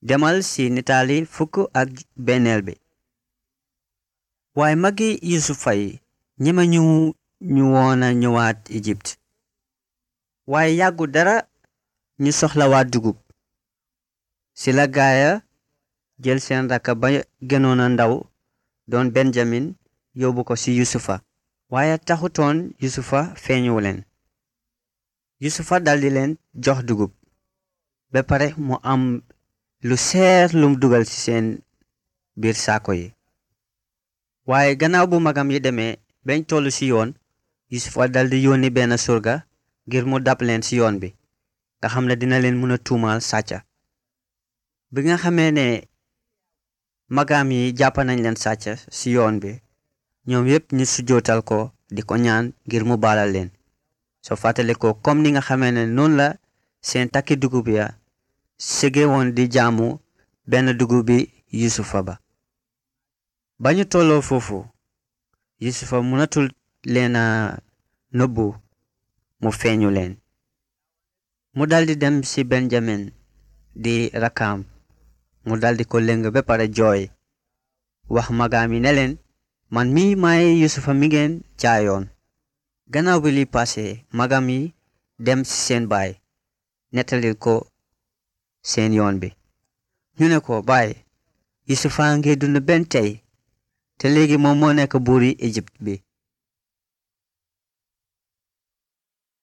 demal ci nitaali fukk ak benneel bi waaye magi yusufa yi ñeme ñu ñu woona ñëwaat Égypte waaye yàggu dara ñu soxlawaat dugub ci la gaaya jël seen rakka ba gënoon a ndaw doon benjamin yóbbu ko ci yusufa waaye taxutoon yusufa feeñuwu leen yusufa daldi leen jox dugub ba pare mu am lu seer lum dugal ci seen biir saako yi waaye gannaaw bu magam yi demee bañ tollu ci yoon yusufa daldi yónni benn surga ngir mu dab leen ci yoon bi nga xam ne dina leen mën a tuumaal sàcca bi nga xamee ne magam yi jàpp nañ leen sàcca ci yoon bi ñoom yépp ñu sujjootal ko di ko ñaan ngir mu baalal leen soo fàttale ko comme ni nga xamee ne noonu la seen takki dugub ya sege woon di jaamu benn dugub bi yusufa ba ba ñu tolloo foofu yusufa mënatul leen a nëbbu mu feeñu leen mu daldi dem ci benjamin di rakkaam mu daldi ko lëng ba pare jooy wax magaam yi ne leen man mii maay yusufa mi ngeen jaayoon gannaaw bi li passé magam yi dem ci seen baay nettalil ko seen yoon bi ñu ne ko baay yusufa ngi dund benn tey te léegi moom moo nekk buuri Égypte bi